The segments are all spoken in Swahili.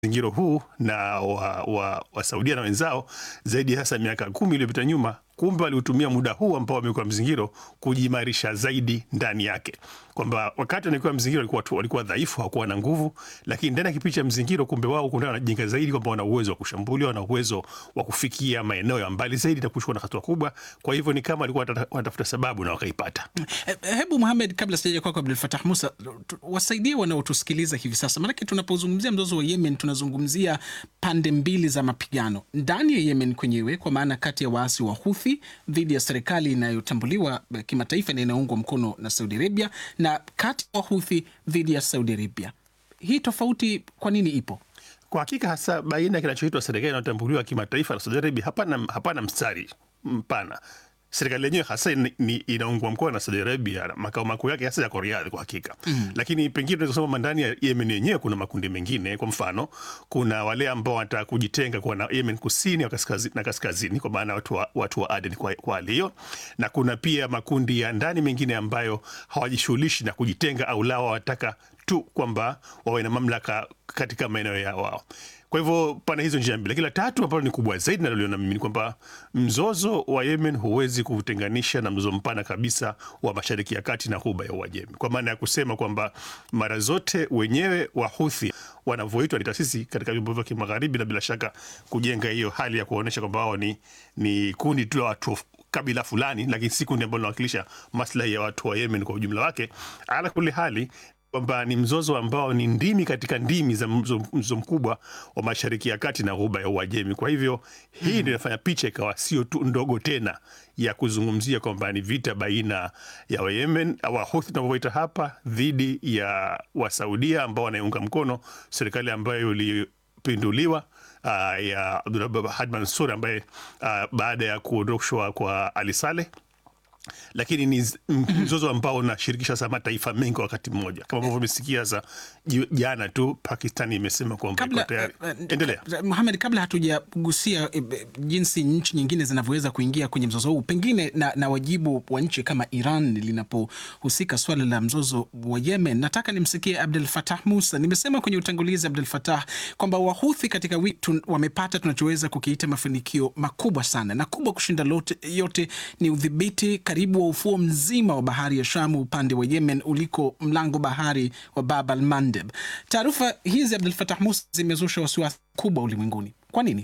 mzingiro huu na wa, wa, wa Saudia na wenzao zaidi hasa miaka kumi iliyopita nyuma, kumbe waliutumia muda huu ambao wamekuwa mzingiro kujiimarisha zaidi ndani yake, kwamba wakati wanakuwa mzingiro walikuwa, walikuwa dhaifu, hawakuwa na nguvu, lakini ndani ya kipindi cha mzingiro, kumbe wao kuna wanajenga zaidi, kwamba wana uwezo wa kushambulia, wana uwezo wa kufikia maeneo ya mbali zaidi na kuchukua na hatua kubwa. Kwa hivyo ni kama walikuwa wanatafuta sababu na wakaipata. Hebu Muhamed, kabla sijaja kwako Abdul Fatah Musa, wasaidie wanaotusikiliza hivi sasa, maanake tunapozungumzia mzozo wa Yemen tunazungumzia pande mbili za mapigano ndani ya Yemen kwenyewe, kwa maana kati ya waasi wa Houthi dhidi ya serikali inayotambuliwa kimataifa na inayoungwa mkono na Saudi Arabia na kati ya Houthi dhidi ya Saudi Arabia. Hii tofauti kwa nini ipo? Kwa hakika hasa baina ya kinachoitwa serikali inayotambuliwa kimataifa na Saudi Arabia hapana, hapana mstari mpana. Serikali yenyewe hasa ni inaungwa mkono na Saudi Arabia, makao makuu yake hasa yako Riyadh kwa hakika mm. Lakini pengine tunaweza kusema ndani ya Yemen yenyewe kuna makundi mengine. Kwa mfano, kuna wale ambao wanataka kujitenga kwa na Yemen kusini kaskazini, na kaskazini kwa maana watu wa, watu wa Aden kwa, kwa hali hiyo, na kuna pia makundi ya ndani mengine ambayo hawajishughulishi na kujitenga au lao wataka tu kwamba wawe na mamlaka katika maeneo ya wao. Kwa hivyo pana hizo njia mbili, lakini la tatu ambalo ni kubwa zaidi naloliona mimi ni kwamba mzozo wa Yemen huwezi kutenganisha na mzozo mpana kabisa wa Mashariki ya Kati na Ghuba ya Uajemi, kwa maana ya kusema kwamba mara zote wenyewe Wahuthi wanavyoitwa ni taasisi katika vyombo vya kimagharibi, na bila shaka kujenga hiyo hali ya kuonyesha kwamba wao ni, ni kundi tu la watu kabila fulani, lakini si kundi ambalo linawakilisha maslahi ya watu wa Yemen kwa ujumla wake. Ala kuli hali kwamba ni mzozo ambao ni ndimi katika ndimi za mzozo mkubwa wa Mashariki ya Kati na Ghuba ya Uajemi. Kwa hivyo hii ndio mm, inafanya picha ikawa sio tu ndogo tena ya kuzungumzia kwamba ni vita baina ya Wayemen Wahuthi tunavyoita hapa dhidi ya Wasaudia ambao wanaiunga mkono serikali ambayo ilipinduliwa uh, ya Abdulrahman Hadi Mansur ambaye uh, baada ya kuondoshwa kwa Ali Saleh lakini ni mzozo ambao unashirikisha sasa mataifa mengi wakati mmoja, kama ambavyo umesikia sasa jana tu Pakistani imesema kwamba iko tayari. Endelea Muhamed, kabla hatujagusia e, jinsi nchi nyingine zinavyoweza kuingia kwenye mzozo huu, pengine na, na wajibu wa nchi kama Iran linapohusika swala la mzozo wa Yemen, nataka nimsikie Abdul Fatah Musa. Nimesema kwenye utangulizi, Abdul Fatah, kwamba Wahuthi katika wiki wamepata tunachoweza kukiita mafanikio makubwa sana, na kubwa kushinda lote yote ni udhibiti karibu wa ufuo mzima wa bahari ya Shamu upande wa Yemen uliko mlango bahari wa Bab al Mandeb. Taarifa hizi Abdul Fatah Musa zimezusha wasiwasi kubwa ulimwenguni. Kwa nini?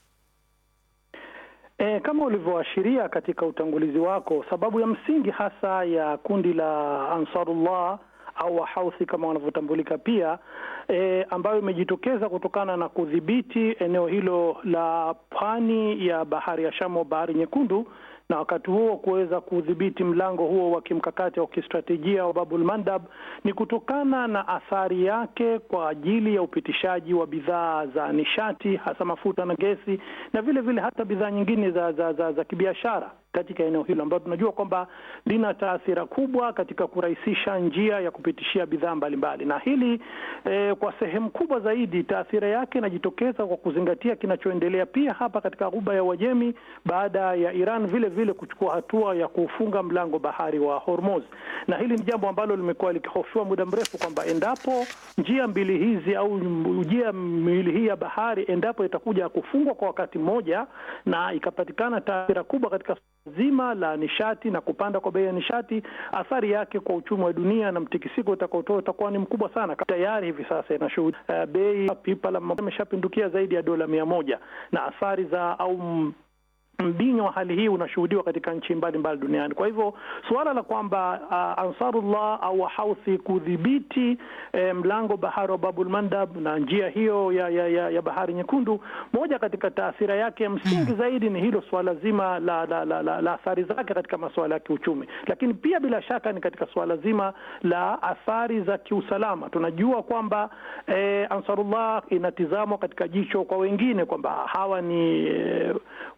E, kama ulivyoashiria katika utangulizi wako, sababu ya msingi hasa ya kundi la Ansarullah au Wahauthi kama wanavyotambulika pia e, ambayo imejitokeza kutokana na kudhibiti eneo hilo la pwani ya bahari ya Shamu, bahari nyekundu na wakati huo kuweza kudhibiti mlango huo wa kimkakati wa kistratejia wa Babul Mandab ni kutokana na athari yake kwa ajili ya upitishaji wa bidhaa za nishati hasa mafuta na gesi na vile vile hata bidhaa nyingine za, za, za, za kibiashara katika eneo hilo ambalo tunajua kwamba lina taathira kubwa katika kurahisisha njia ya kupitishia bidhaa mbalimbali, na hili eh, kwa sehemu kubwa zaidi taathira yake inajitokeza kwa kuzingatia kinachoendelea pia hapa katika Ghuba ya Uajemi baada ya Iran vile vile kuchukua hatua ya kufunga mlango bahari wa Hormuz, na hili ni jambo ambalo limekuwa likihofiwa muda mrefu kwamba endapo njia mbili hizi au njia miwili hii ya bahari endapo itakuja kufungwa kwa wakati mmoja na ikapatikana taathira kubwa katika zima la nishati na kupanda kwa bei ya nishati, athari yake kwa uchumi wa dunia na mtikisiko utakaotoa utakuwa ni mkubwa sana. Tayari hivi sasa inashuhudia uh, bei pipa la imeshapindukia zaidi ya dola mia moja na athari za au mbinyo wa hali hii unashuhudiwa katika nchi mbalimbali duniani. Kwa hivyo suala la kwamba uh, Ansarullah au Wahauthi kudhibiti eh, mlango bahari wa Babul Mandab na njia hiyo ya, ya, ya, ya bahari nyekundu, moja katika taathira yake ya msingi hmm, zaidi ni hilo suala zima la, la, la, la, la athari zake katika masuala ya kiuchumi, lakini pia bila shaka ni katika suala zima la athari za kiusalama. Tunajua kwamba eh, Ansarullah inatizamwa katika jicho kwa wengine kwamba hawa ni eh, wapiganaji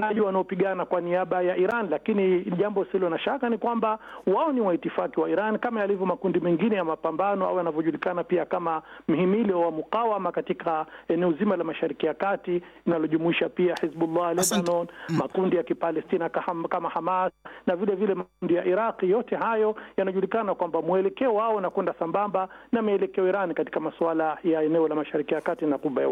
wapiganaji wanaopigana kwa niaba ya Iran, lakini jambo silo na shaka ni kwamba wao ni waitifaki wa Iran kama yalivyo makundi mengine ya mapambano au yanavyojulikana pia kama mhimili wa mukawama katika eneo zima la Mashariki ya Kati inalojumuisha pia Hizbullah Lebanon, makundi ya Kipalestina kama Hamas na vile vile makundi ya Iraqi. Yote hayo yanajulikana kwamba mwelekeo wao unakwenda sambamba na mielekeo Iran katika masuala ya eneo la Mashariki ya Kati na Ghuba